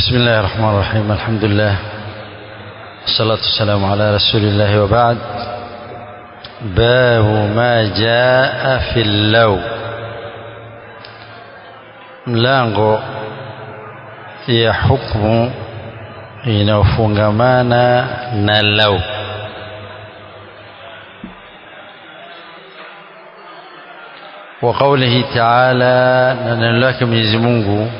بسم الله الرحمن الرحيم الحمد لله والصلاة والسلام على رسول الله وبعد باب ما جاء في اللو mlango ya hukmu inayofungamana na lau wa qawlihi ta'ala na neno lake Mwenyezi Mungu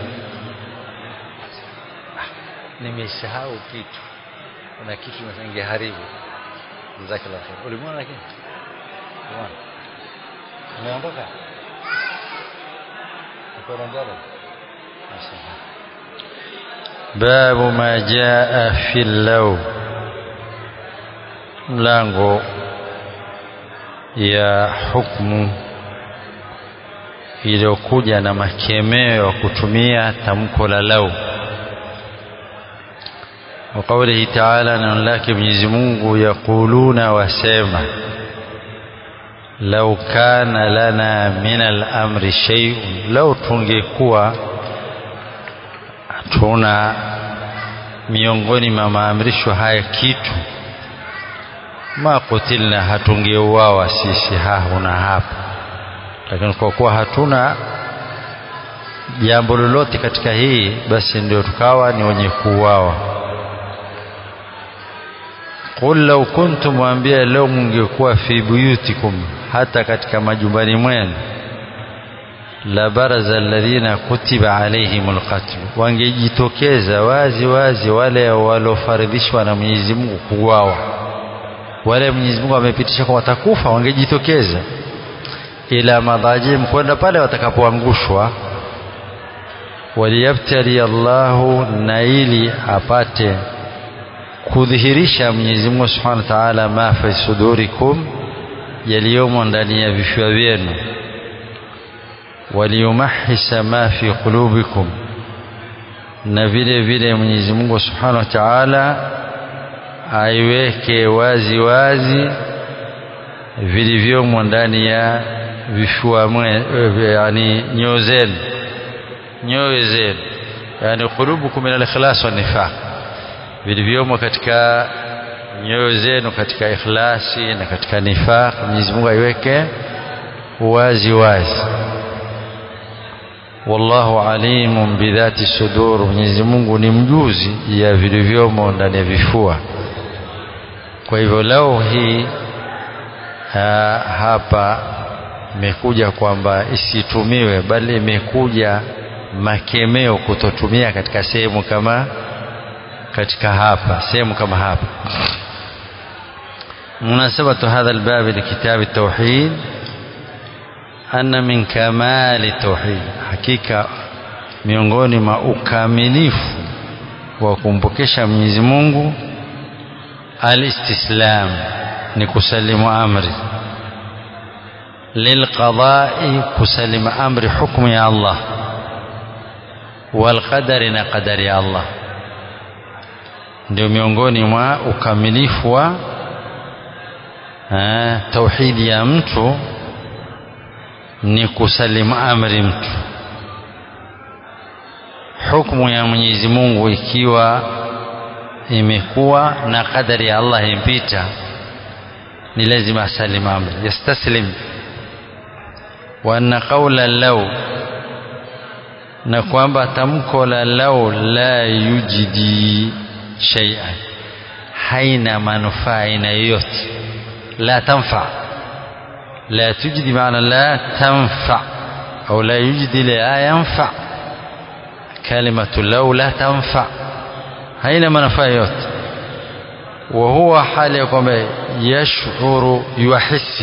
nimesahau kitu kuna kitu ningeharibu jazakallahu khair ulimwona lakini umeona umeondoka uko mbele babu ma jaa fi law mlango ya hukmu iliyokuja na makemeo ya kutumia tamko la lau وقوله تعالى نقول لك Mwenyezi Mungu yaquluna wasema lau kana lana min al-amri shay'un lau tungekuwa tuna miongoni mwa maamrisho haya kitu ma kutilna hatungeuawa sisi hahuna hapa lakini kwa kuwa hatuna jambo lolote katika hii basi ndio tukawa ni wenye kuuawa qul law kuntum waambia leo mungekuwa fi buyutikum hata katika majumbani mwenu la baraza alladhina kutiba alaihimul qatl wangejitokeza wazi wazi wale walofaridhishwa na Mwenyezi Mungu kuuawa wale Mwenyezi Mungu amepitisha kwa watakufa wangejitokeza ila madhajim kwenda pale watakapoangushwa waliyabtali Allahu na ili apate kudhihirisha Mwenyezi Mungu Subhanahu wa Ta'ala ma fi sudurikum yaliyomo ndani ya vifua vyenu waliyumahisa ma fi qulubikum na vile vile Mwenyezi Mungu Subhanahu wa Ta'ala aiweke wazi wazi vilivyomo ndani ya vifua yani nyoyo zenu nyoyo zenu yani qulubukum min al-ikhlas wa nifaq vilivyomo katika nyoyo zenu katika ikhlasi na katika nifaq Mwenyezi Mungu aiweke wazi wazi wallahu alimun bidhati sudur Mwenyezi Mungu ni mjuzi ya vilivyomo ndani ya vifua kwa hivyo leo hii ha, hapa imekuja kwamba isitumiwe bali imekuja makemeo kutotumia katika sehemu kama katika hapa sehemu kama hapa مناسبة هذا الباب لكتاب التوحيد أن من كمال التوحيد حقيقة miongoni mwa ukamilifu wa kumpokesha Mwenyezi Mungu alistislam ni kusalimu amri lilqadai kusalimu amri hukmu ya Allah walqadari na qadari ya Allah ndio miongoni mwa ukamilifu wa tauhidi ya mtu ni kusalimu amri mtu hukumu ya Mwenyezi Mungu ikiwa imekuwa na kadari ya Allah impita ni lazima asalim amri yastaslim wa anna qawla law na kwamba tamko la law la yujidi shay'an haina manufaa aina yoyote la tanfa la tujidi maana la tanfa au la yujidi la yanfa kalimatu law la tanfa haina manufaa yote wa huwa hali ya kwamba yashuru yuhisi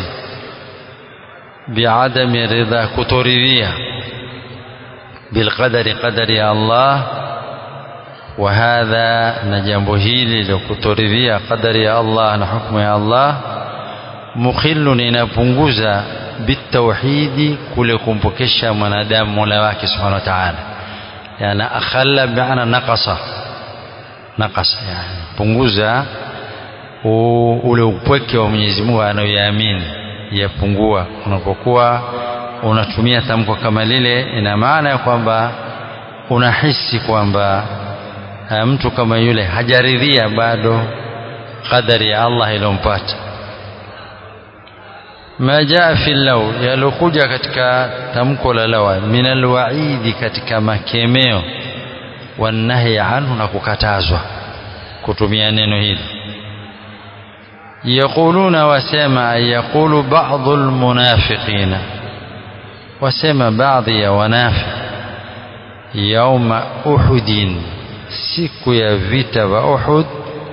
biadami ridha kutoridhia bilqadari qadari ya Allah wa hadha na jambo hili la kutoridhia qadari ya Allah na hukumu ya Allah mukhillun inapunguza bitauhidi kule kumpokesha mwanadamu mola wake subhanahu wa ta'ala yani akhalla bi'ana naqasa naqasa yani punguza ule upweke wa Mwenyezi Mungu anayoyaamini yapungua unapokuwa unatumia tamko kama lile ina maana ya kwamba unahisi kwamba mtu kama yule hajaridhia bado qadari ya Allah ilompata ma jaa fi law yalokuja katika tamko la lawa min alwaidi katika makemeo wanahi anhu na kukatazwa kutumia neno hili yaquluna wasema yaqulu ba'dhu almunafiqina wasema baadhi ya wanafiq yauma uhudin siku ya vita vya Uhud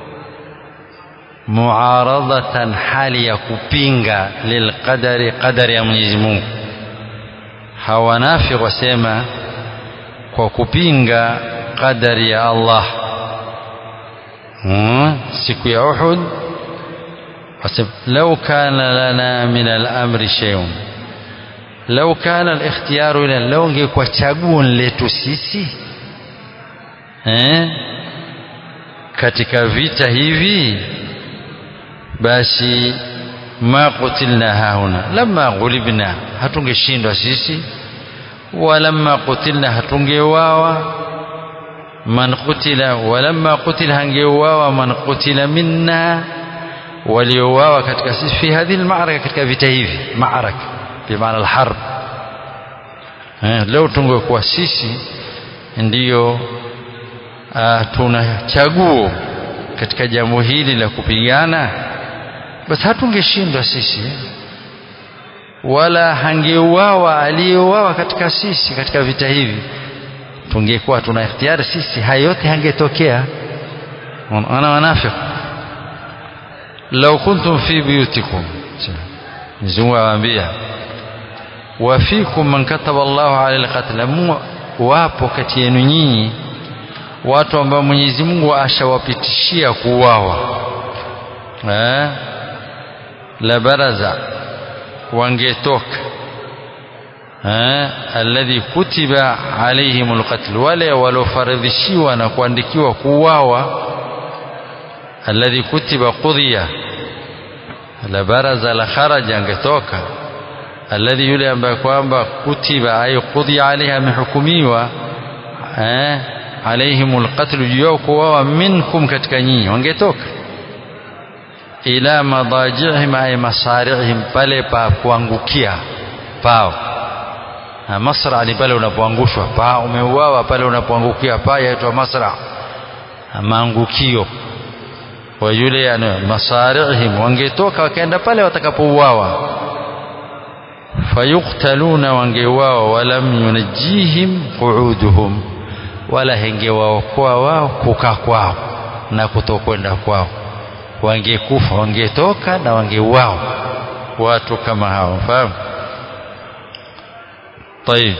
muaradatan hali ya kupinga lilqadari qadari ya Mwenyezi Mungu hawanafiq wasema kwa kupinga qadari ya Allah hmm, siku ya Uhud wasema law kana lana min al-amri shay'un law kana al-ikhtiyaru ila law ingekuwa chaguo letu sisi eh katika vita hivi basi ma qutilna hauna lamma ghulibna hatungeshindwa sisi walamma qutilna hatungeuawa man qutila walamma qutila hangeuawa man qutila minna waliouawa katika sisi fi hadhihi almaraka katika vita hivi maraka bimaana alharb eh, leo tungekuwa sisi ndiyo uh, tuna chaguo katika jambo hili la kupigana basi hatungeshindwa sisi wala hangeuawa aliyeuawa katika sisi katika vita hivi tungekuwa tuna ikhtiyari sisi haya yote hangetokea ana wanafiki lau kuntum fi buyutikum Mwenyezi awaambia wa fikum man kataba Allahu ala alqatl wapo kati yenu nyinyi watu ambao Mwenyezi Mungu ashawapitishia kuuawa eh la baraza wangetoka eh alladhi kutiba alaihim alqatl wale waliofaradhishiwa na kuandikiwa kuuawa alladhi kutiba qudhiya la baraza la kharaja angetoka alladhi yule ambaye kwamba kutiba ay qudhiya alaiha amehukumiwa eh alaihim alqatl juu kuuawa minkum katika nyinyi wangetoka ila madajihim ay masarihim pale pa kuangukia pao na masra ni pale unapoangushwa pa umeuawa pale unapoangukia pa yaitwa masra maangukio wa yule yani masarihim wangetoka wakaenda pale watakapouawa fayuktaluna wangeuawa walam yunajihim qu'uduhum wala hengewaokoa wao kukaa kwao na kutokwenda kwao wangekufa wangetoka na wangeuawa watu kama hao fahamu طيب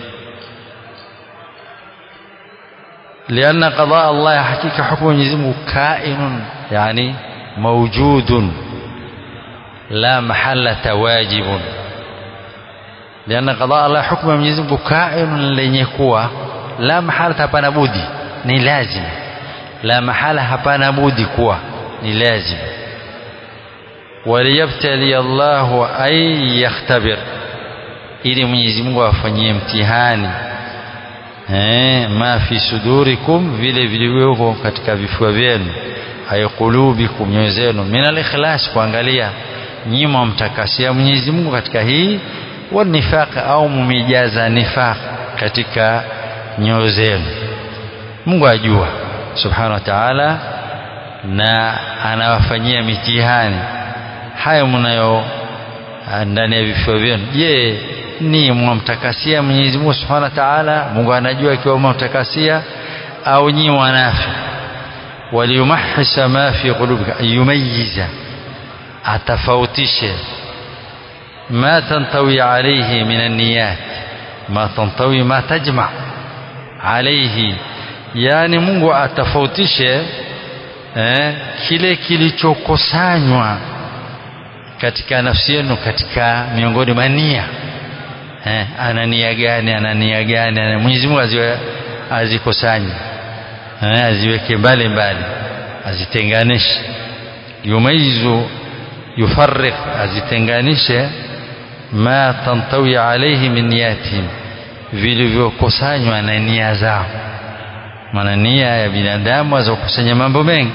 لأن قضاء الله حقيقة حكم يزمه كائن يعني موجود لا محلة واجب لأن قضاء الله حكم يزمه كائن لنيكوا لا محالة hapana budi ni lazim la mahala hapana budi kuwa ni lazim waliyabtali Allahu ay yakhtabir ili Mwenyezi Mungu afanyie mtihani eh ma fi sudurikum vile vilivyoko katika vifua vyenu ay qulubikum nyoyo zenu min al-ikhlas kuangalia nyima mtakasia Mwenyezi Mungu katika hii wa nifaq au mumijaza nifaq katika nyoyo zenu Mungu ajua subhanahu wa ta'ala na anawafanyia mitihani hayo mnayo ndani ya vifua vyenu je ni mwamtakasia Mwenyezi Mungu Subhanahu wa Ta'ala Mungu anajua ikiwa mwamtakasia au nyi wanafi waliyumahisa ma fi qulubika ayumayiza atafautishe ma tantawi alayhi min an-niyat ma tantawi ma tajma alayhi yani Mungu atafautishe eh, kile kilichokusanywa katika nafsi yenu katika miongoni mwa nia eh, ana nia gani ana nia gani ana Mwenyezi Mungu aziwe azikusanye eh, aziweke mbali mbali azitenganishe yumaizu yufarriq azitenganishe ma tantawi alayhi min niyatihim vilivyokusanywa na nia zao maana nia ya binadamu aweza kukusanya mambo mengi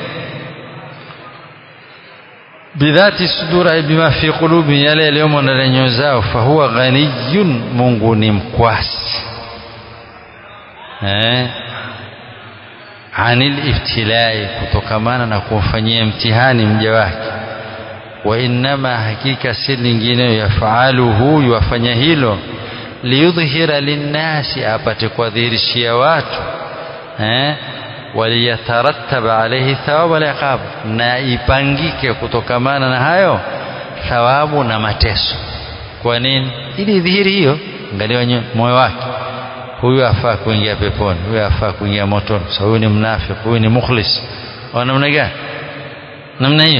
bidhati sudur ay bima fi qulubi yale yaliyomo ndani ya nyoyo zao fahuwa ghaniyun Mungu ni mkwasi eh anil ibtilai kutokamana na kumfanyia mtihani mja wake wa innama hakika si lingine yafaluhu yuwafanya hilo liyudhhira linnasi apate kuwadhihirishia watu eh waliyatarattaba alayhi thawabu wal iqab na ipangike kutokamana na hayo thawabu na mateso kwa nini ili dhihiri hiyo angalia moyo wake huyu afaa kuingia peponi huyu afaa kuingia motoni so huyu ni mnafiki huyu ni mukhlis au namna gani namna hiyo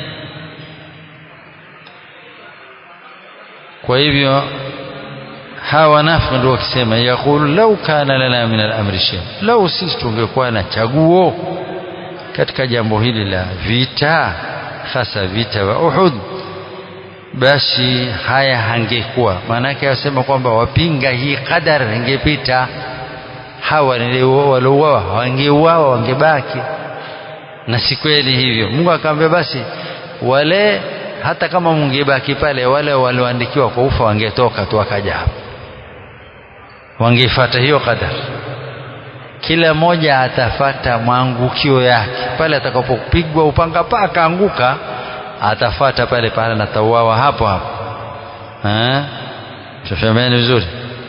kwa hivyo hawa wanafiki ndio wakisema yaqulu lau kana lana min al-amri shay lau sisi tungekuwa na chaguo katika jambo hili la vita hasa vita wa Uhud basi haya hangekuwa maanake wasema kwamba wapinga hii qadar ingepita hawa waliouawa wangeuawa wangebaki na si kweli hivyo Mungu akamwambia basi wale hata kama mungebaki pale wale walioandikiwa kwa ufa wangetoka tu wakaja hapa wangefuata hiyo qadar kila mmoja atafata mwangukio yake pale atakapopigwa upanga pa akaanguka atafata pale pale na tauawa hapo hapo eh tufahameni vizuri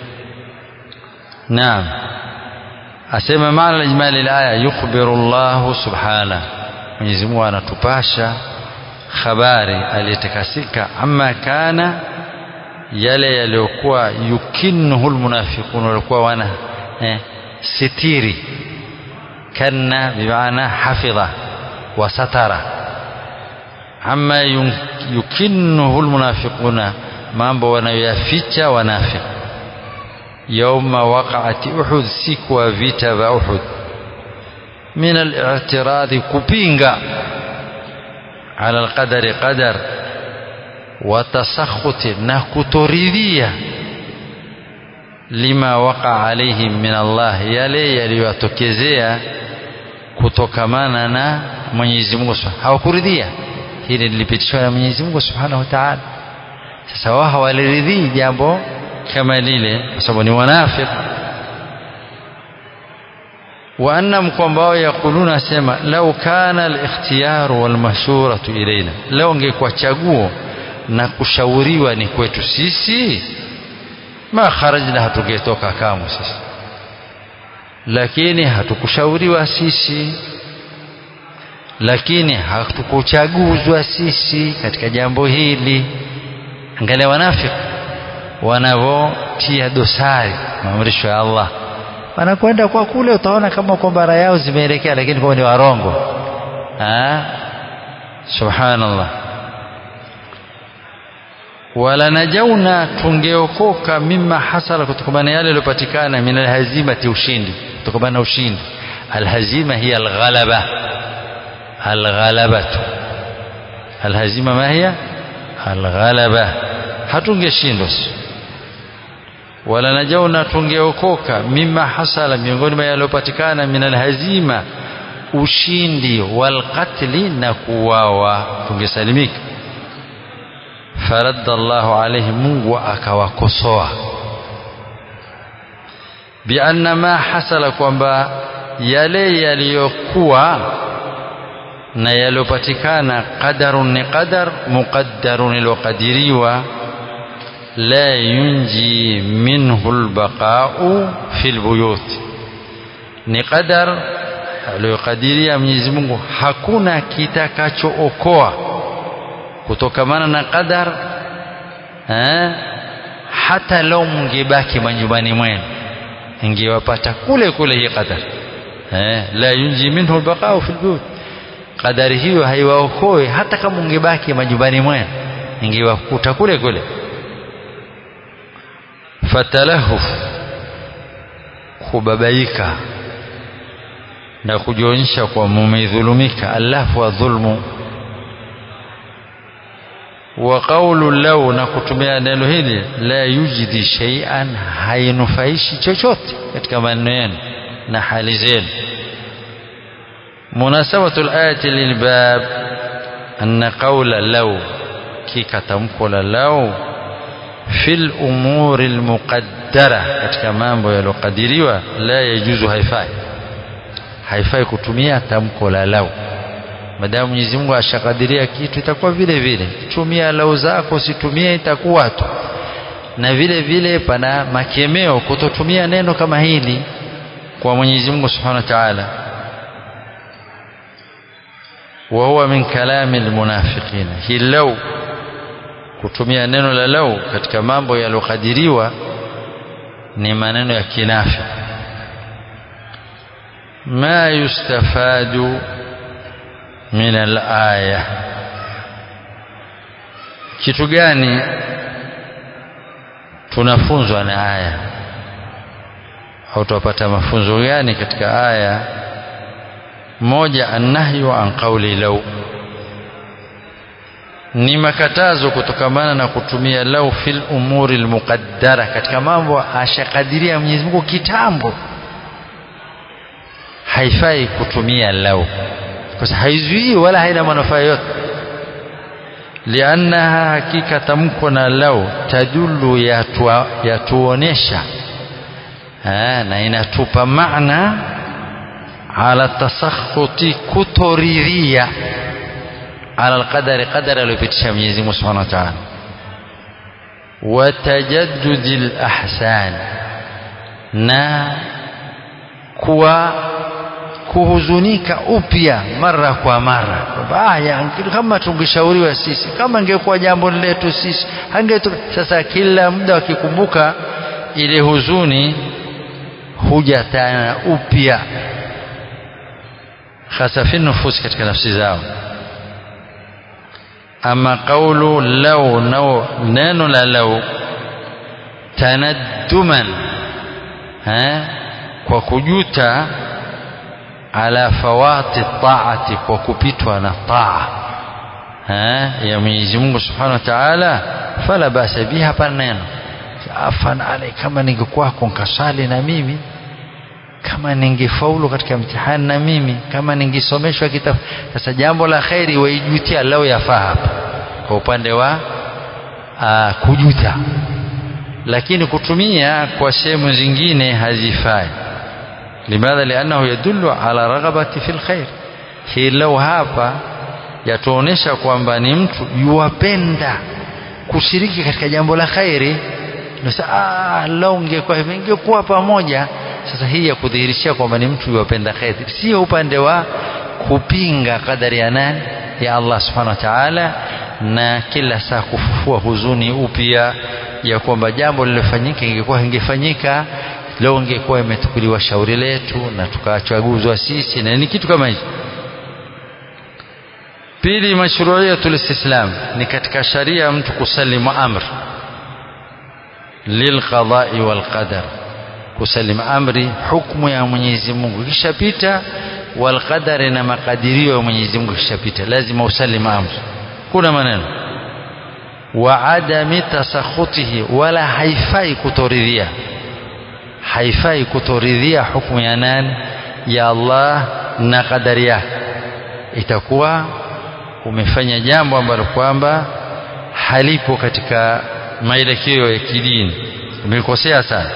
naam asema maana ijmali alaya yukhbiru Allah subhana Mwenyezi Mungu anatupasha habari aliyetakasika amma kana yale yaliyokuwa yukinnuhu almunafiqun walikuwa wana eh, sitiri kanna bimaana hafidha wa satara amma yukinnuhu almunafiquna mambo wanayoyaficha wanafiki yauma waqaati uhud siku wa vita vya uhud min al-i'tiradhi kupinga ala al-qadari qadar wa tasakhuti na kutoridhia lima waqa alaihim min Allah yale yaliyowatokezea kutokamana na Mwenyezi Mungu hawakuridhia hili lilipitishwa na Mwenyezi Mungu Subhanahu wa Ta'ala sasa wao hawaliridhii jambo kama lile kwa sababu ni wanafiki wa annam kwamba wao yakuluna sema lau kana al-ikhtiyaru wal mashuratu ilaina lau ungekuwa chaguo na kushauriwa ni kwetu sisi ma kharajna hatungetoka kamwe sisi lakini hatukushauriwa sisi lakini hatukuchaguzwa sisi katika jambo hili angalia wanafiki wanavyotia dosari maamrisho ya Allah wanakwenda kwa kule utaona kama kwamba bara yao zimeelekea lakini kwa ni warongo ah subhanallah wala najauna tungeokoka mima hasala kutokana na yale yaliyopatikana min alhazimati ushindi kutokana na ushindi alhazima hiya alghalaba alghalabatu alhazima ma hiya alghalaba hatungeshindwa wala najauna tungeokoka mima hasala miongoni mwa yaliyopatikana min alhazima ushindi walqatli na kuwawa tungesalimika faradda Allahu alayhi Mungu akawakosoa bianna ma hasala kwamba yale yaliyokuwa na yaliyopatikana qadarun ni qadar muqaddarun ilokadiriwa la yunji minhu albaqa'u fil buyut ni qadar aliyokadiria Mwenyezi Mungu hakuna kitakachookoa kutokamana na qadar eh, hata lau mngebaki majumbani mwenu ingewapata kule kule hii qadar eh, la yunji minhu albaqa'u fil buyut qadari hiyo haiwaokoe hata kama ungebaki majumbani mwenu ingewakuta kule kule fatalahuf kubabaika na kujionyesha kwa mumedhulumika alafu wa dhulmu wa qawlu law na kutumia neno hili la yujidi shay'an hainufaishi chochote katika maneno yenu na hali zenu مناسبة الآية للباب أن قول لو كي كتمكل لو في الأمور المقدرة katika mambo yaliyokadiriwa la yajuzu haifai haifai kutumia tamko la lau madamu Mwenyezi Mungu ashakadiria kitu itakuwa vile vile tumia lau zako usitumie itakuwa tu na vile vile pana makemeo kutotumia neno kama hili kwa Mwenyezi Mungu Subhanahu wa Ta'ala wa huwa min kalami almunafiqin hi lau kutumia neno la lau katika mambo yaliyokadiriwa ni maneno ya kinafiki ma yustafadu min alaya kitu gani tunafunzwa na aya au tupata mafunzo gani katika aya moja annahyu an qawli law ni makatazo kutokamana na kutumia lau fil umuri almuqaddara katika mambo ashakadiria Mwenyezi Mungu kitambo haifai kutumia lau kwa sababu haizuii wala haina manufaa yote liannaha hakika tamko na lau tadullu yatuonesha na inatupa maana ala tasakhuti kutoridhia ala alqadari qadari aliyopitisha Mwenyezi Mungu Subhanahu wa Ta'ala wa tajaddudi alahsan na kuwa kuhuzunika upya mara kwa mara baya kama tungeshauriwa sisi kama ingekuwa jambo letu sisi hangetu sasa kila muda wakikumbuka ile huzuni huja tena upya hasa fi nufus katika nafsi zao ama qawlu law nao neno la law tanadduman eh kwa kujuta ala fawati taati kwa kupitwa na taa ya Mwenyezi Mungu Subhanahu wa Ta'ala fala basa biha hapana neno afan alai kama ningekwako nkasali na mimi kama ningefaulu katika mtihani na mimi kama ningesomeshwa kitabu sasa jambo la khairi waijutia lao yafaa hapa kwa upande wa aa, kujuta lakini kutumia kwa sehemu zingine hazifai limadha liannahu yadullu ala raghabati fil khair hii lau hapa yatuonesha kwamba ni mtu yuwapenda kushiriki katika jambo la khairi ah lau ungekuwa hivi ingekuwa pamoja sasa hii ya kudhihirishia kwamba ni mtu yuwapenda khairi sio upande wa kupinga kadari ya nani ya Allah subhanahu wa ta'ala na kila saa kufufua huzuni upya ya kwamba jambo lilofanyika ingekuwa ingefanyika leo ingekuwa imetukuliwa shauri letu na tukachaguzwa sisi na ni kitu kama hicho pili mashru'iyatul istislam ni katika sharia mtu kusalimu amri lilqada'i wal qadar kusalimu amri hukumu ya Mwenyezi Mungu kishapita wal qadari na makadirio ya Mwenyezi Mungu kishapita lazima usalimu amri kuna maneno wa adami tasakhutihi wala haifai kutoridhia haifai kutoridhia hukumu ya nani ya Allah na kadari yake itakuwa umefanya jambo ambalo kwamba halipo katika maelekeo ya kidini umekosea sana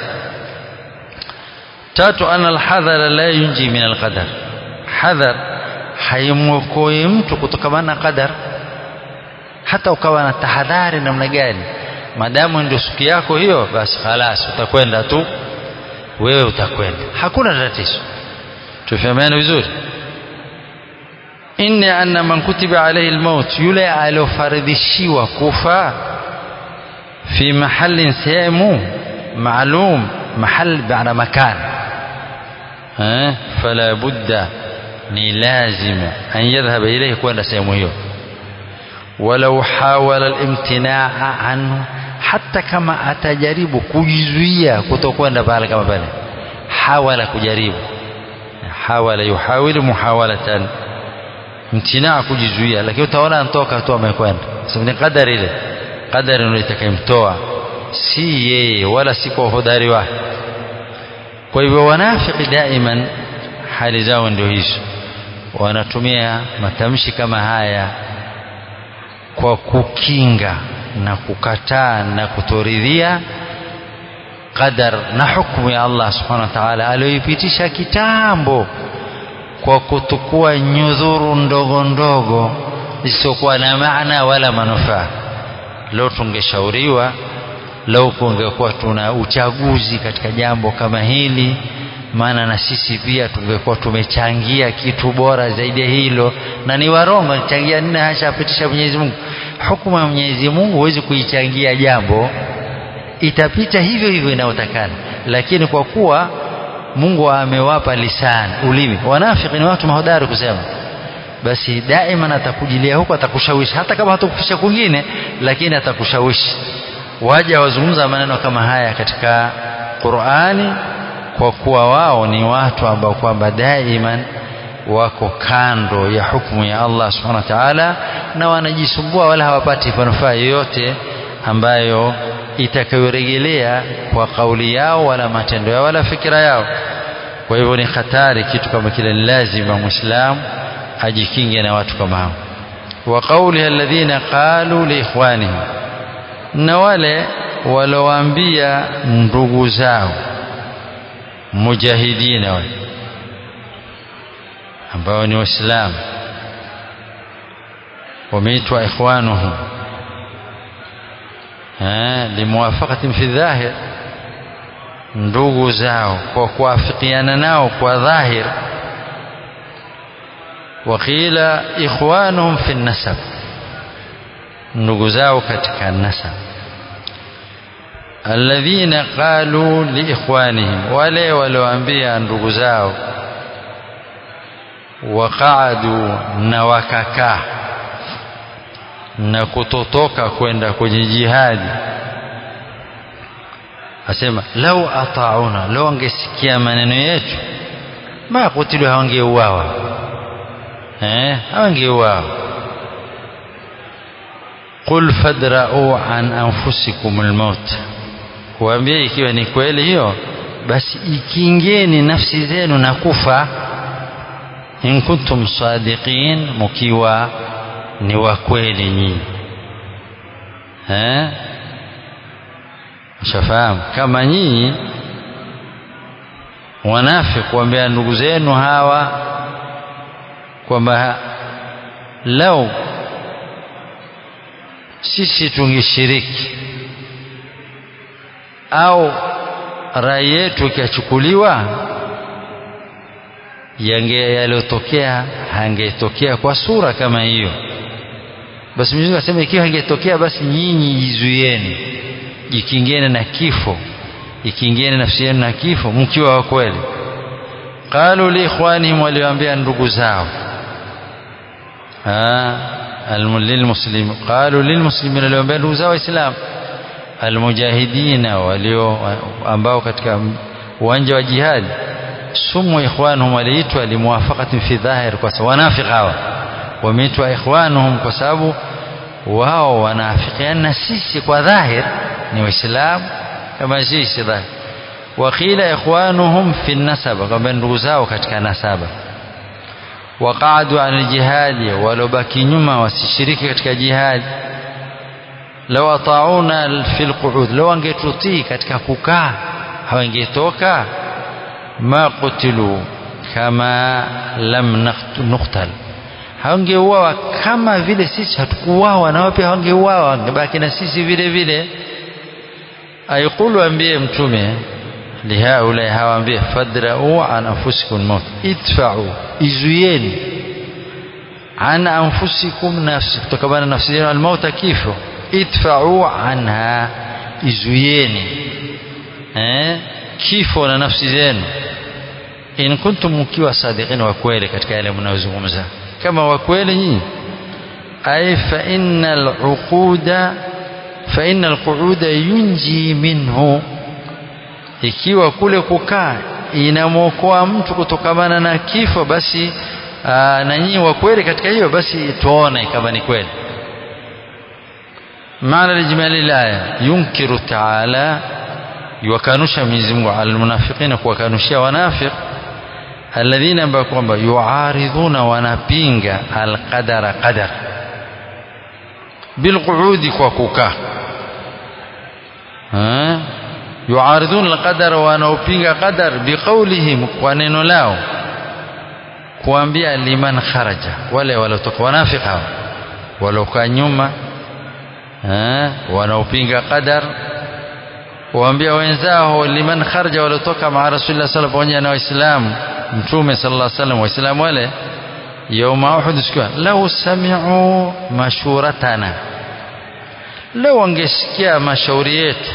tatu ana alhadhara la yunji min alqadar hadhar haimwokoi mtu kutokamana na qadar hata ukawa na tahadhari namna gani madamu ndio siku yako hiyo basi khalas utakwenda tu wewe utakwenda hakuna tatizo tufahamiane vizuri inni anna man kutiba alayhi almaut yule aliofaridhishiwa kufa fi mahallin sehemu maalum mahal baada makan eh fala budda ni lazima an yadhhaba ilayhi kwenda sehemu hiyo walau hawala alimtinaa anhu hata kama atajaribu kujizuia kutokwenda pale kama pale hawala kujaribu hawala yuhawilu muhawalatan mtinaa kujizuia lakini utaona antoka tu amekwenda sababu ni kadari ile kadari ndio itakayemtoa si yeye wala si kwa hodari wake kwa hivyo wanafiki daiman hali zao ndio hizo wanatumia matamshi kama haya kwa kukinga na kukataa na kutoridhia qadar na hukumu ya Allah subhanahu wa ta'ala aliyoipitisha kitambo kwa kutukua nyudhuru ndogo ndogo isiyokuwa na maana wala manufaa. Leo tungeshauriwa, leo kungekuwa tuna uchaguzi katika jambo kama hili, maana na sisi pia tungekuwa tumechangia kitu bora zaidi ya hilo, na ni warongo changia nini hasha apitisha Mwenyezi Mungu. Hukumu ya Mwenyezi Mungu huwezi kuichangia jambo, itapita hivyo hivyo inayotakana, lakini kwa kuwa Mungu amewapa lisani, ulimi. Wanafiki ni watu mahodari kusema, basi daima atakujilia huko, atakushawishi hata kama hatakufikisha kwingine, lakini atakushawishi. Waja wazungumza maneno kama haya katika Qur'ani, kwa kuwa wao ni watu ambao kwamba daiman wako kando ya hukumu ya Allah subhanahu wa ta'ala, na wanajisumbua wala hawapati manufaa yoyote ambayo itakayorejelea kwa kauli yao wala matendo yao wala fikira yao. Kwa hivyo ni hatari kitu kama kile, ni lazima Muislamu ajikinge na watu kama hao. Wa qauliha alladhina qalu liikhwanihim, na wale walowaambia ndugu zao mujahidina wale ambao ni Waislamu wameitwa ikhwanuhum limuwafaqatin fi dhahir, ndugu zao kwa kuafikiana nao kwa dhahir. Waqila ikhwanuhum fi nasab, ndugu zao katika nasab. Alladhina qalu liikhwanihim, wale walioambia ndugu zao, waqaadu na wakakaa na kutotoka kwenda kwenye jihadi, asema lau atauna, lau angesikia maneno yetu, ma kutilu, hawangeuawa eh, hawangeuawa. Qul fadra'u an anfusikum almaut, kuambia ikiwa ni kweli hiyo, basi ikingeni nafsi zenu na kufa, in kuntum sadiqin, mukiwa ni wa kweli nyinyi eh, shafahamu kama nyinyi wanafiki kuambia ndugu zenu hawa kwamba lau sisi tungeshiriki au rai yetu ikichukuliwa yange yaliyotokea hangetokea kwa sura kama hiyo basi Mwenyezi Mungu asema ikiwa hangetokea basi nyinyi jizuieni jikingeni na kifo ikingeni nafsi yenu na kifo mkiwa wa kweli qalu li ikhwanihim waliwaambia ndugu zao lilmuslim qalu lilmuslimin waliwaambia ndugu zao waislamu almujahidina walio ambao katika uwanja wa jihadi sumu ikhwanuhum waliitwa limuwafaqatin fi dhahir kwa sababu wanafiq hawa wameitwa ikhwanuhum kwa sababu wao wanaafikiana na sisi kwa dhahir ni waislamu kama sisi dhahir waqila ikhwanuhum fi nasaba kwamba ndugu zao katika nasaba waqaadu an jihadi walobaki nyuma wasishiriki katika jihadi law atauna fi lquud law angetutii katika kukaa hawangetoka ma qutilu kama lam nuqtal hawangeuawa kama vile sisi hatukuuawa na wao pia hawangeuawa wangebaki na sisi vile vile aikulu ambie mtume lihaulai hawaambie fadrau an anfusikum maut idfa'u izuieni an anfusikum nafsi kutokana na nafsi zenu almauta kifo idfa'u anha izuieni eh kifo na nafsi zenu in kuntum mkiwa sadiqin wa kweli katika yale mnayozungumza kama wa kweli nyinyi ay fa innal uquda fa innal qu'uda yunji minhu ikiwa kule kukaa inamwokoa mtu kutokamana na kifo basi aa, na nyinyi wa kweli katika hiyo basi tuone kama ni kweli maana lijmali laya yunkiru taala yuwakanusha Mwenyezi Mungu almunafiqina kuwakanushia wanafiq alladhina ambao kwamba yuaridhuna wanapinga alqadara qadar bilqu'udi kwa kukaa yuaridhuna alqadara wanaopinga qadar biqaulihim kwa neno lao kuambia liman kharaja wale waliotoka wanafiki hao waliokaa nyuma wanaopinga qadar waambia wenzao liman kharaja waliotoka maa rasulillah sala pamoja na waislamu mtume sallallahu alaihi wasallam waislamu wale yauma uhud sikia lau sami'u mashuratana lau wangesikia mashauri yetu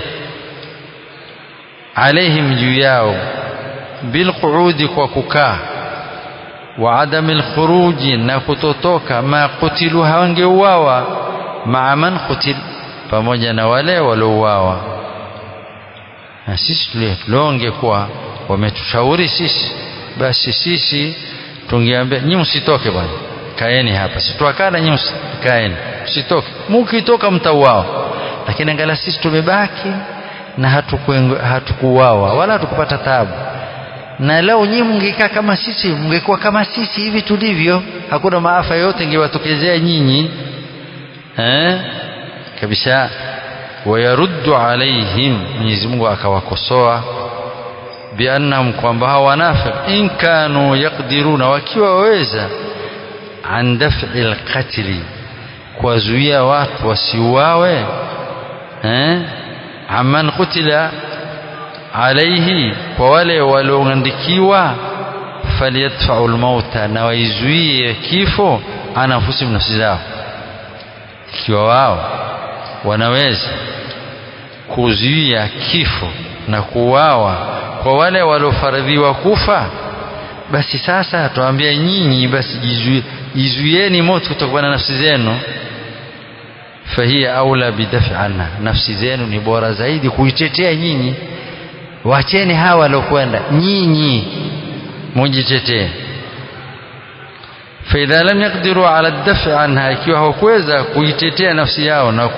alaihim juu yao bilqu'udi kwa kukaa wa adami alkhuruji na kutotoka ma kutilu hawangeuawa maa man kutil pamoja na wale waliouawa na sisi tuliongekuwa wametushauri sisi basi sisi tungeambia nyinyi msitoke bwana kaeni hapa situakana nyinyi kaeni msitoke mkitoka mtauawa lakini angalia sisi tumebaki na hatukuuawa wala hatukupata taabu na leo nyinyi mngekaa kama sisi mngekuwa kama sisi hivi tulivyo hakuna maafa yote ingewatokezea nyinyi eh kabisa wayaruddu alaihim Mwenyezi Mungu akawakosoa biannahum kwamba hawa wanafiq in kanu yaqdiruna wakiwa waweza an daf'i alqatli kuwazuia watu wasiuawe eh amman qutila alaihi kwa wale walioandikiwa falyadfa'u almauta na waizuie kifo anafusihim nafsi zao ikiwa wao wanaweza kuzuia kifo na kuuawa kwa wale waliofaradhiwa kufa basi sasa tuambia nyinyi basi jizuieni moto kutokana na nafsi zenu fahiya aula bidafi anha nafsi zenu ni bora zaidi kuitetea nyinyi wacheni hawa waliokwenda nyinyi mujitetee faidha lam yaqdiru ala dafi anha ikiwa hawakuweza kuitetea nafsi yao na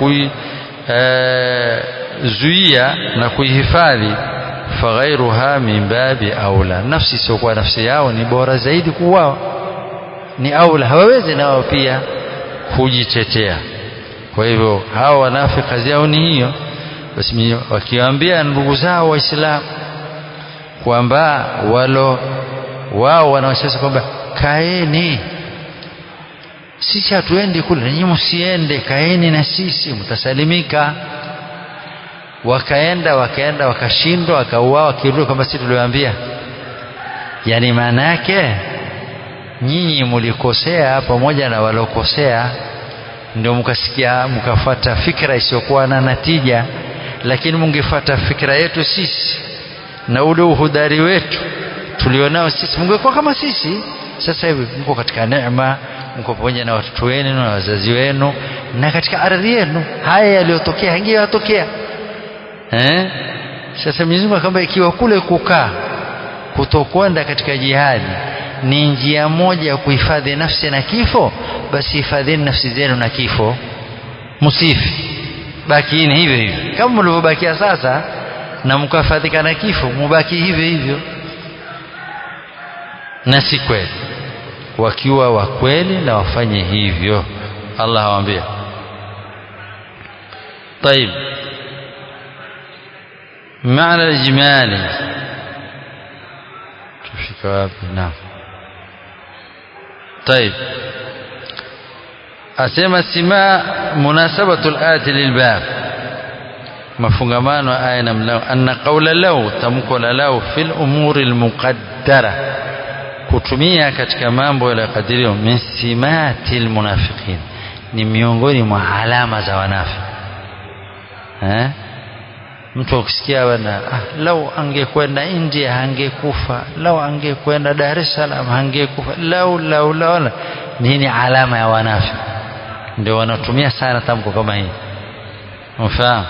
kuizuia na kuihifadhi faghairuha min babi aula nafsi siokuwa nafsi yao ni bora zaidi kuwao ni aula hawawezi nao pia kujitetea kwa hivyo hawa wanafiki kazi yao ni hiyo basi wakiwaambia ndugu zao waislamu kwamba walo wao wanaosema kwamba kaeni sisi hatuendi kule nyinyi msiende kaeni na sisi mtasalimika wakaenda wakaenda wakashindwa wakauawa wakirudi kwamba sisi tuliwaambia yani maana yake nyinyi mlikosea pamoja na walokosea ndio mkasikia mkafuata fikra isiyokuwa na natija lakini mungefuata fikra yetu sisi na ule uhudari wetu tulionao sisi mungekuwa kama sisi sasa hivi mko katika neema mko pamoja na watoto wenu na wazazi wenu na katika ardhi yenu haya yaliyotokea hangeyatokea eh sasa Mwenyezi Mungu akamwambia ikiwa kule kukaa kutokwenda katika jihadi ni njia moja ya kuhifadhi nafsi na kifo basi hifadhini nafsi zenu na kifo msifi bakiini hivyo hivyo kama mlivyobakia sasa na mkahifadhika na kifo mubaki hivyo hivyo na si kweli wakiwa wa kweli na wafanye hivyo Allah awaambia طيب معنى الإجمالي تفك wapi نعم طيب أسمى سماء مناسبة الآية للباب mafungamano aya na mlao anna qaula lau tamko la lau fil umuri almuqaddara kutumia katika mambo yaliyokadiriwa min simati almunafiqin ni miongoni mwa alama za wanafiki eh mtu ukisikia bwana ah, lau angekwenda India angekufa lau angekwenda Dar es Salaam angekufa lau lau lau nini alama ya wanafiki ndio wanatumia sana tamko kama hii mfahamu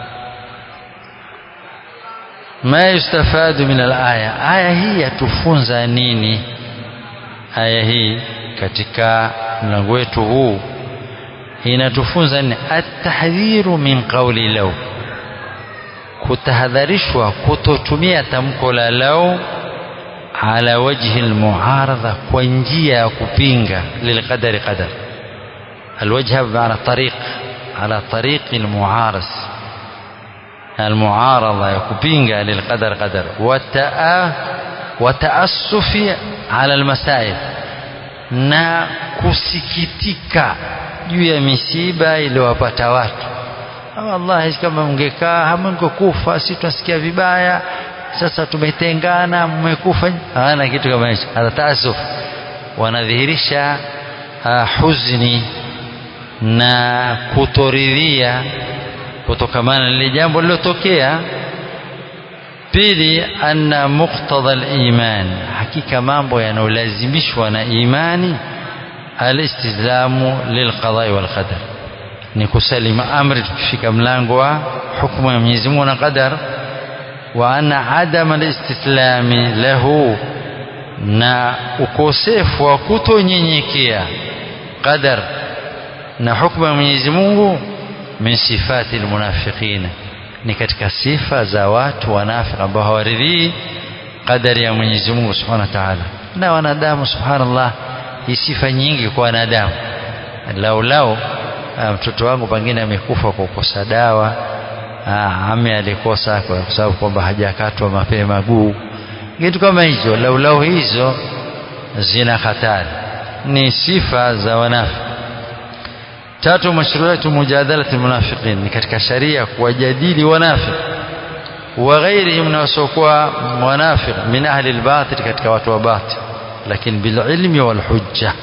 ma yustafadu min alaya aya hii yatufunza nini aya hii katika mlango wetu huu inatufunza nini atahdhiru min qawli law kutahadharishwa kutotumia tamko la lau ala wajhi almuaradha kwa njia ya kupinga lilqadari qadar alwajha bimana tariq ala tariqi almuaraz المعارضة يكبينغا للقدر قدر والتأ وتأسف على المسائل na kusikitika juu ya misiba iliyowapata watu wallahi kama mngekaa hamngekufa si tunasikia vibaya sasa tumetengana mmekufa hana kitu kama hicho hata taasuf wanadhihirisha uh, huzni na kutoridhia kutokamana na lile jambo lilotokea pili anna muqtada al-iman hakika mambo yanayolazimishwa na imani alistislamu lilqadai wal qadar ni kusalima amri tukifika mlango wa hukumu ya Mwenyezi Mungu na qadar wa anna adama alistislami lahu na ukosefu wa kutonyenyekea qadar na hukumu ya Mwenyezi Mungu min sifati almunafiqina ni katika sifa za watu wanafiki ambao hawaridhii qadari ya Mwenyezi Mungu Subhanahu wa Ta'ala na wanadamu subhanallah hii sifa nyingi kwa wanadamu lau lau mtoto wangu pengine amekufa kwa kukosa dawa ame alikosa kwa sababu kwamba hajakatwa mapema guu kitu kama hicho lau lau hizo zina hatari ni sifa za wanafiki tatu mashruatu mujadalati munafiqin ni katika sharia kuwajadili wanafiki wa ghairihim na wasiokuwa wanafiq min ahli albatil katika watu wa batil lakini bililmi walhujja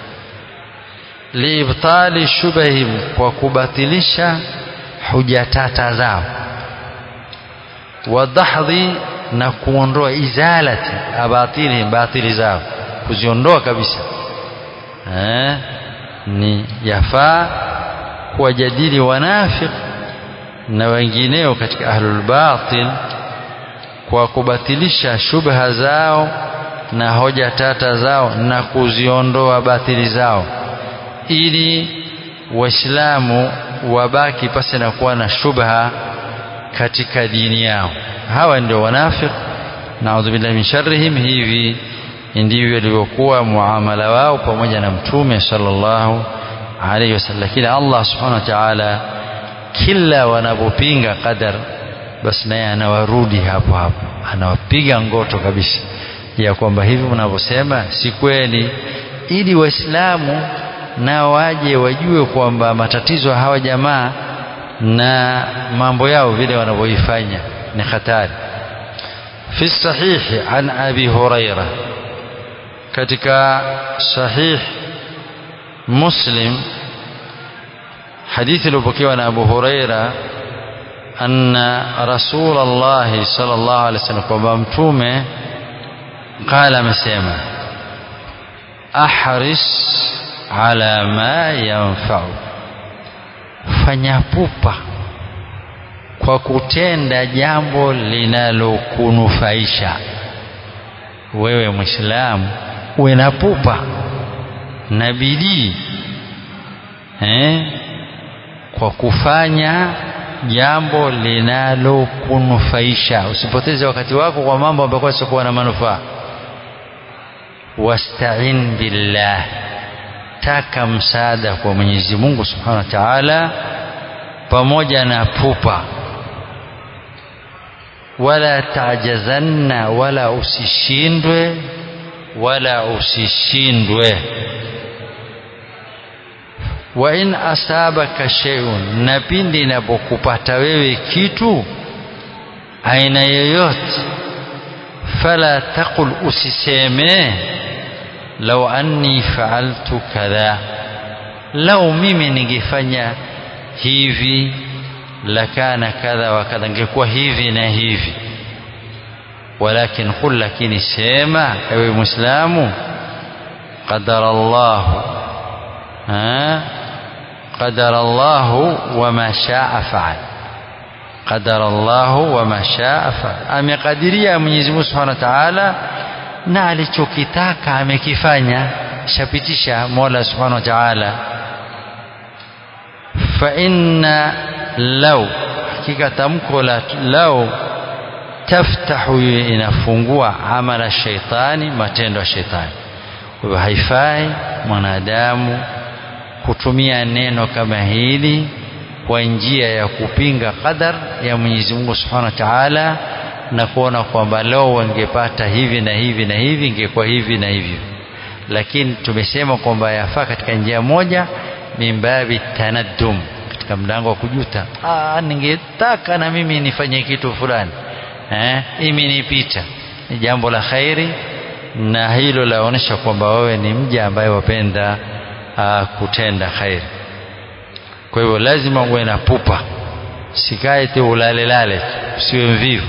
liibtali shubahim kwa kubatilisha huja tata zao wadahdhi na kuondoa izalati abatilihim batili zao kuziondoa kabisa eh ni yafaa kuwajadili wanafiq na wengineo katika ahlul batil kwa kubatilisha shubha zao na hoja tata zao na kuziondoa batili zao ili waislamu wabaki pasi na kuwa na shubha katika dini yao hawa ndio wanafiq naudhu billahi min sharrihim hivi ndivyo ilivyokuwa muamala wao pamoja na mtume sallallahu alaihi wasallam lakini Allah subhanahu wa ta'ala kila wanapopinga qadar basi naye anawarudi hapo hapo anawapiga ngoto kabisa ya kwamba hivi mnavyosema si kweli ili waislamu nao waje wajue kwamba matatizo hawa jamaa na mambo yao vile wanavyoifanya ni hatari fi sahihi an abi huraira katika sahih muslim hadithi iliyopokewa na abu huraira anna rasul allahi sallallahu alaihi wasallam kwamba mtume qala amesema ahris ala ma yanfa'u fanya pupa kwa kutenda jambo linalokunufaisha wewe mwislamu uwe na pupa na bidii eh, kwa kufanya jambo linalokunufaisha usipoteze wakati wako kwa mambo ambayo yasiokuwa na manufaa wasta'in billah taka msaada kwa Mwenyezi Mungu Subhanahu wa Ta'ala pamoja na pupa wala tajazanna wala usishindwe wala usishindwe wa in asabaka shay'un na pindi inapokupata wewe kitu aina yoyote fala taqul usiseme lau anni faaltu kadha lau mimi ningefanya hivi lakana kadha wa kadha ngekuwa hivi na hivi walakin qul lakini sema ewe muislamu qadara Allah ha qadara Allah wama shaa faal qadara Allah wama shaa faal amekadiria Mwenyezi Mungu Subhanahu wa Ta'ala na alichokitaka amekifanya shapitisha Mola Subhanahu wa Ta'ala fa inna law hakika tamko la law taftahu inafungua amala shaitani matendo ya shaitani kwa hivyo haifai mwanadamu kutumia neno kama hili kwa njia ya kupinga qadar ya Mwenyezi Mungu Subhanahu wa Ta'ala na kuona kwamba leo wangepata hivi na hivi na hivi ingekuwa hivi na hivyo lakini tumesema kwamba yafaa katika njia moja mimbabi tanaddum katika mlango wa kujuta ah ningetaka na mimi nifanye kitu fulani eh imenipita ni jambo la khairi na hilo laonyesha kwamba wewe ni mja ambaye wapenda uh, kutenda khairi kwa hivyo lazima uwe na pupa sikae tu ulale lale usiwe mvivu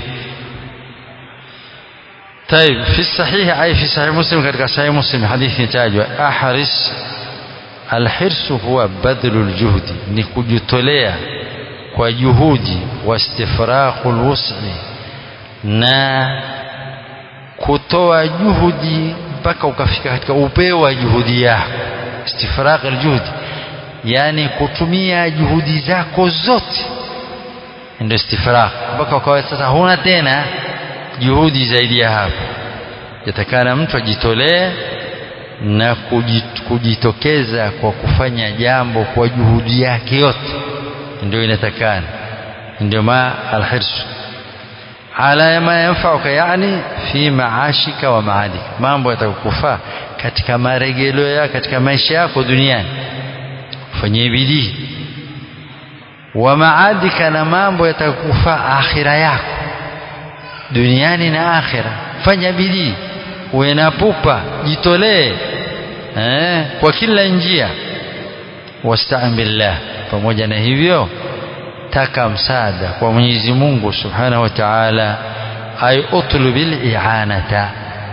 طيب في الصحيح أي في صحيح مسلم كذلك صحيح مسلم حديث تاجوا أحرص الحرص هو بذل الجهد نكجتولea kwa juhudi wastifraqul wus'i na kutoa juhudi mpaka ukafika katika upeo wa juhudi yako istifraq aljuhdi yani kutumia juhudi zako zote ndio istifraq mpaka ukawa sasa huna tena juhudi zaidi ya hapo yatakana mtu ajitolee na kujitokeza kwa kufanya jambo kwa juhudi yake yote ndio inatakana ndio ma alhirsu ala ma yanfauka yani fi maashika wa maadika mambo yatakufaa katika maregeleo yako katika maisha yako duniani fanyie bidii wa maadika na mambo yatakufaa akhira yako duniani na akhira fanya bidii uwe na pupa jitolee eh, kwa kila njia wastaan billah pamoja na hivyo taka msaada kwa Mwenyezi Mungu Subhanahu wa Ta'ala ay utlubil i'anata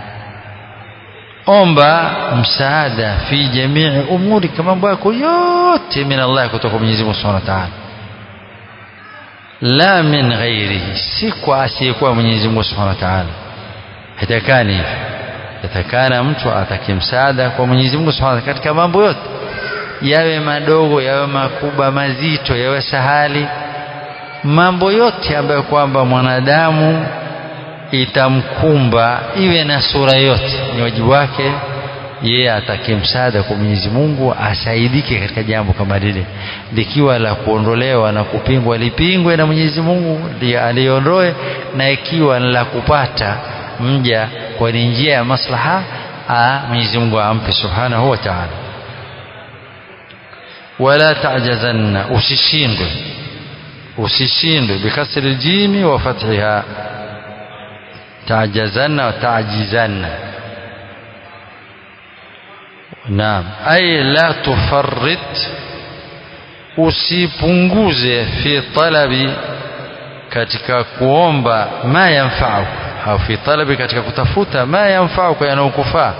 omba msaada fi jamii umuri mambo yako yote min Allah kutoka Mwenyezi Mungu Subhanahu wa Ta'ala la min ghairihi si kwa asiyekuwa Mwenyezi Mungu Subhanahu wa Ta'ala hatakani hivi yatakana mtu atake msaada kwa Mwenyezi Mungu Subhanahu wa Ta'ala katika mambo yote yawe madogo yawe makubwa mazito yawe sahali mambo yote ambayo kwamba mwanadamu itamkumba iwe na sura yote ni wajibu wake yeye atake msaada kwa Mwenyezi Mungu asaidike katika jambo kama lile likiwa la kuondolewa na kupingwa lipingwe na Mwenyezi Mungu aliondoe na ikiwa la kupata mja kwa njia ya maslaha Mwenyezi Mungu ampe subhanahu wa ta'ala wala ta'jazanna usishindwe usishindwe bikasri aljimi wa fathiha ta'jazanna wa ta'jizanna naam ay la tufarrit usipunguze fi talabi katika kuomba ma yanfa'u au fi talabi katika kutafuta ma yanfa'u yanayokufaa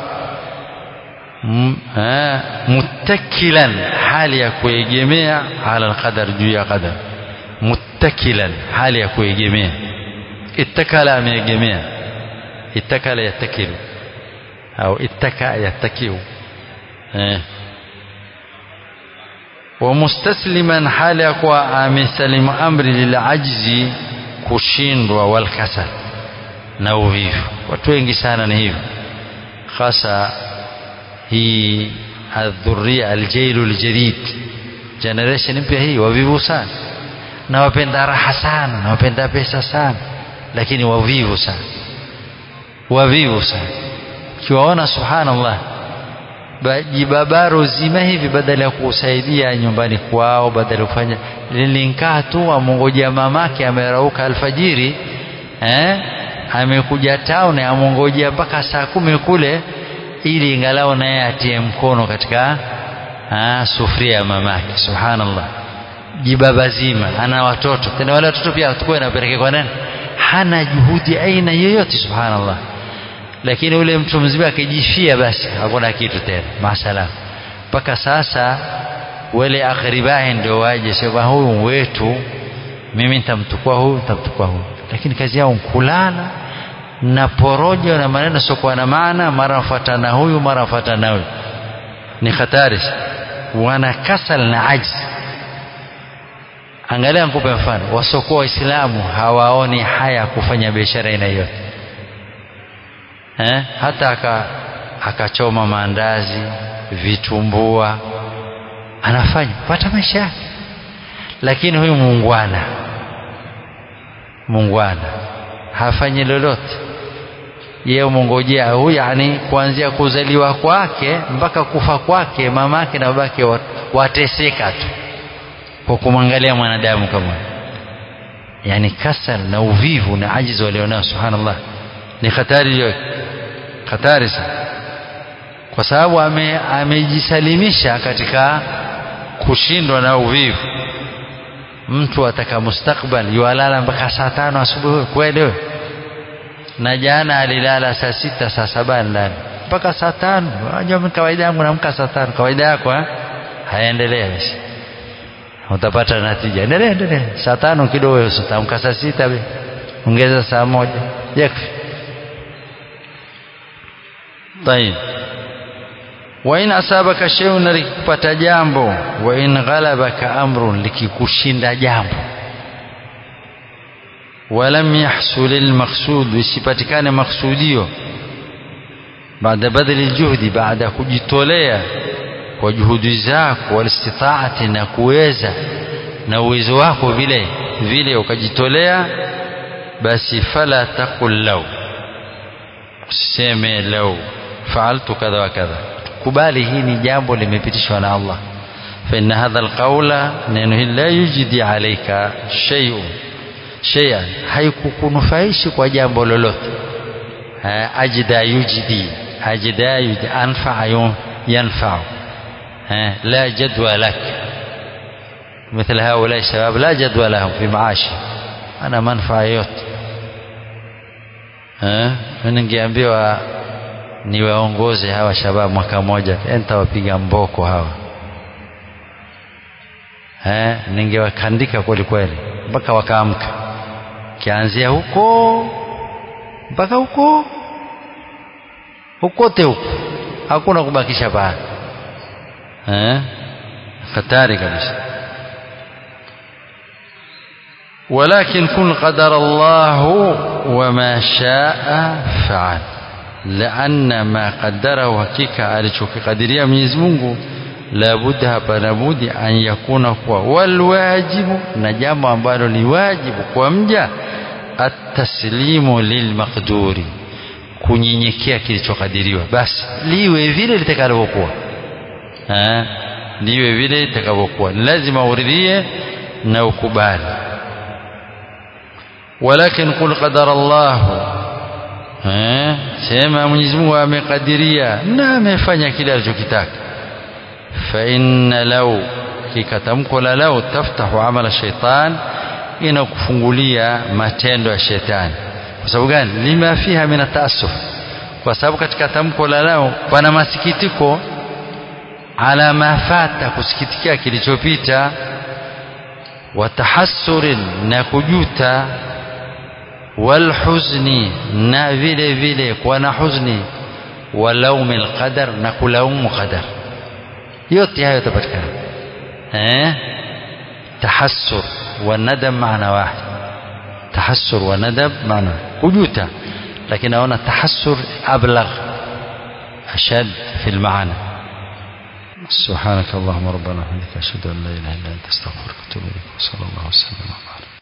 muttakilan hali ya kuegemea ala alqadar juu ya qadar muttakilan hali ya kuegemea ittakala ameegemea ittakala yattakilu au ittaka yattakiu eh ومستسلما حال يقوى amesalimu amri lilajzi kushindwa walkasal na uvivu watu wengi sana ni hivyo hasa hii adhuria aljailu aljadid generation mpya hii wavivu sana na wapenda raha sana na wapenda pesa sana lakini wavivu sana wavivu sana ukiwaona subhanallah jibabaro zima hivi badala ya kusaidia nyumbani kwao badala ya kufanya lilinkaa tu amongojea mamake amerauka alfajiri eh amekuja town amongojea mpaka saa kumi kule ili ingalau naye atie mkono katika ah, sufuria ya mamake subhanallah jibaba zima ana watoto tena wale watoto pia tukue napeleke kwa nani hana juhudi aina yoyote subhanallah lakini ule mtu mzima akijifia basi hakuna kitu tena masalam mpaka sasa wale akhribahi ndio waje sema huyu wetu mimi nitamtukua huyu nitamtukua huyu lakini kazi yao kulala na porojo na maneno siokuwa na maana mara mfuatana huyu mara mfuatana huyu ni hatari wana kasal na ajzi angalia nikupe mfano wasiokuwa waislamu hawaoni haya kufanya biashara aina yote eh? hata aka akachoma maandazi vitumbua anafanya pata maisha yake lakini huyu muungwana muungwana hafanyi lolote yeye umongojea huyu yani kuanzia kuzaliwa kwake mpaka kufa kwake mamake na babake wateseka tu kwa kumwangalia mwanadamu kama yani kasal na uvivu na ajizi walionao subhanallah ni hatari hiyo hatari sana kwa sababu ame, amejisalimisha katika kushindwa na uvivu mtu ataka mustakbal yualala mpaka saa tano asubuhi kweli wewe na jana alilala saa sita saa saba ndani mpaka saa tano unajua kawaida yangu naamka saa tano kawaida yako eh haendelea basi utapata natija endelea endelea saa tano kidogo utaamka saa sita ongeza saa moja yakfi طيب وإن أصابك شيء likikupata jambo wa in ghalabaka amrun likikushinda jambo walam yahsul almaqsud isipatikane maksudio baada badali aljuhdi baada kujitolea kwa juhudi zako walistitaati na kuweza na uwezo wako vile vile ukajitolea basi fala taqul law usiseme law faaltu kadha wa kadha kubali hii ni jambo limepitishwa na Allah fa inna hadha alqawla neno hili la yujidi alayka shay'un shay'an haikukunufaishi kwa jambo lolote ajda yujidi ajda yujidi anfa yanfa لا جدوى لك مثل هؤلاء الشباب لا جدوى لهم في معاش أنا منفعة yote eh ningeambiwa niwaongoze hawa shabab mwaka mmoja nitawapiga mboko hawa eh ningewakandika kweli kweli mpaka wakaamka kianzia huko mpaka huko hukote huko hakuna kubakisha pale eh hatari kabisa ولكن كن قدر الله وما شاء فعل لأن ما قدره حقيقة alichokikadiria Mwenyezi Mungu labudda hapana budi an yakuna kuwa walwajibu na jambo ambalo ni wajibu kwa mja ataslimu lilmaqduri kunyenyekea kilichokadiriwa basi liwe vile litakavyokuwa eh liwe vile litakavyokuwa lazima uridhie na ukubali walakin qul qadara Allah eh sema Mwenyezi Mungu amekadiria na amefanya kile alichokitaka fa inna law kikatamko la law taftahu amala shaitan inakufungulia matendo ya shetani kwa sababu gani lima fiha min ataasuf kwa sababu katika tamko la lao pana masikitiko ala mafata kusikitikia kilichopita watahassurin na kujuta walhuzni na vile vile kuwa na huzni walaumi alqadar na kulaumu qadar yote hayo yatapatikana eh tahassur wanadam maana wahid tahassur wanadam maana kujuta lakini naona tahassur ablagh ashad fi almaana سبحانك اللهم ربنا وبحمدك اشهد ان لا اله الا انت استغفرك واتوب اليك وصلى الله وسلم وبارك